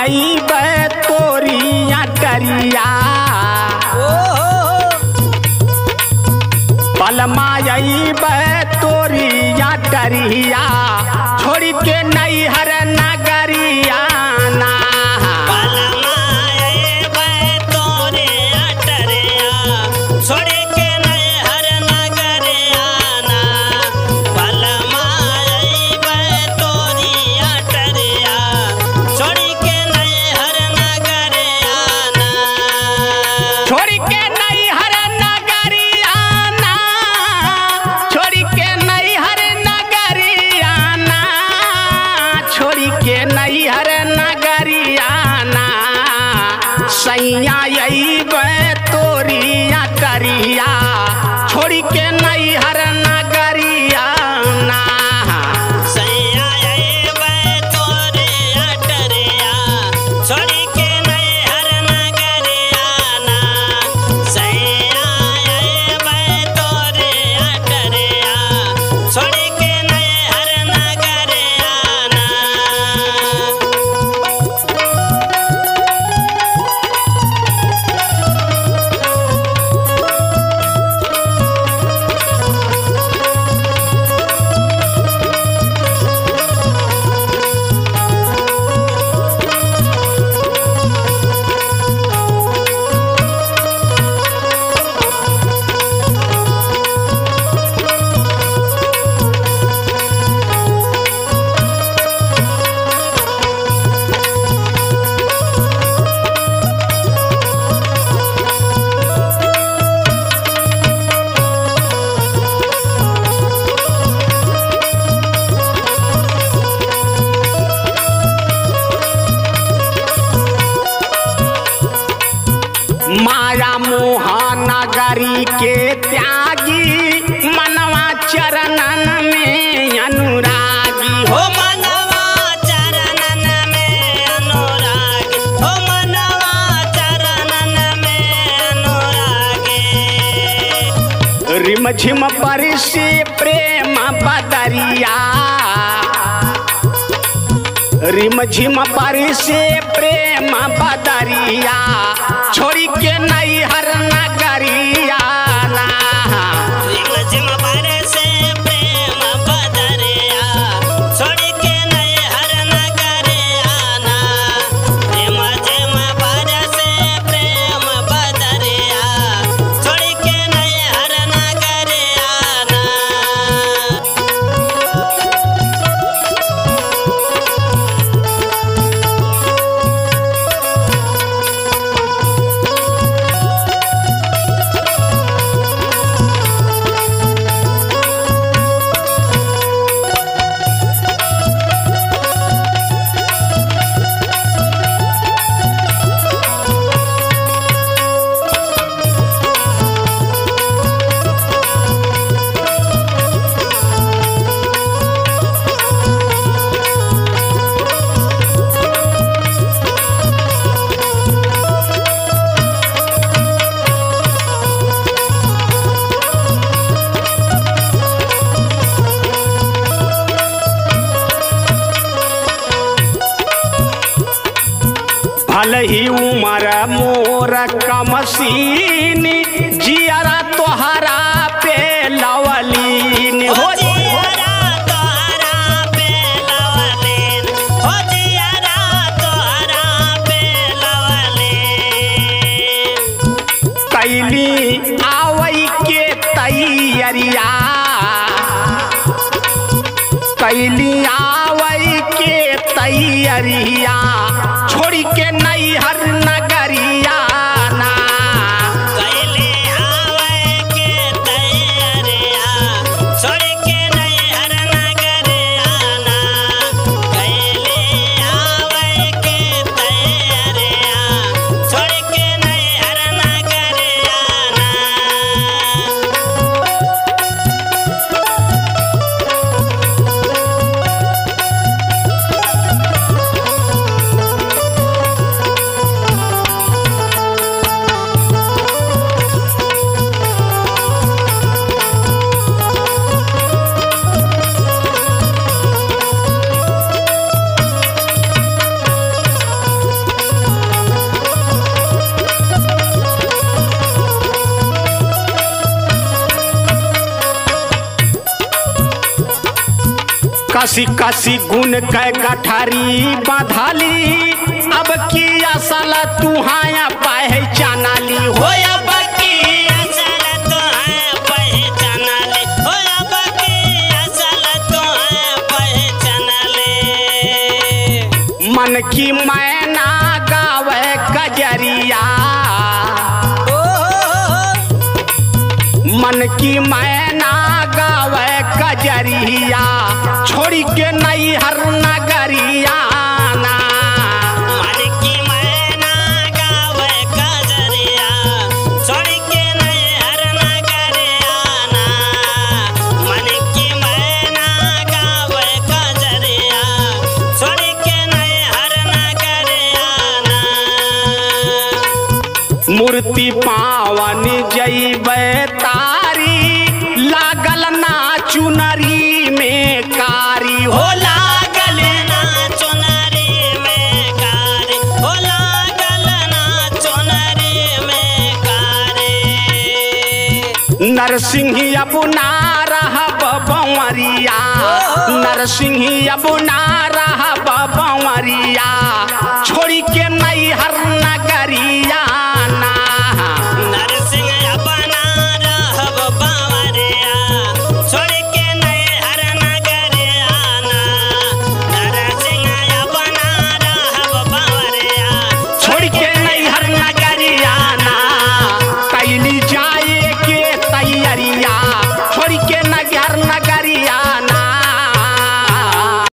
आई तोरिया टरिया पलमा आई तोरिया टरिया छोड़ के नैहर नगरिया ना छोड़ के नैहर नगरिया ना छोड़ के नैहर नगरिया ना छोड़ के नैहर नगरिया ना सैया अइबे तोरिया करिया छोड़ के नैहर नगरिया ना माया मोहा नगरी के त्यागी मनवा चरणन में अनुरागी हो रिम झिम परिसे प्रेम बदरिया रिम झिम परिसे प्रेम बदरिया छोड़ी के नैहर नगरिया ना भल ही उमर मोर कमसीन जियरा तोहरा पे लवलीन हो कैली आवई के तैयरिया कैली आवई के तैयरिया छोड़ के नैहर नगरिया ना कसी कसी गुण के गठरी बधाली अब की असल तुहाया पहचानाली हो अब की असल तो है पहचान ले हो अब की असल तो है पहचान ले मन की मैना गावे कजरिया मन की मैना गावे कजरिया छोड़ी के नई हर नगरिया ना मन की मैना गावे कजरिया छोड़ के नहीं हर नगरियाना मन की मैना गावे कजरिया छोड़ के नहीं हर नगरियाना मूर्ति पावन जैबे तारी लागल ना चुनरी में कारी हो लागल ना चुनरी में कारी हो लागल ना चुनरी में कारी नरसिंह अब ना रहब बंवरिया नरसिंह अब ना रहब बंवरिया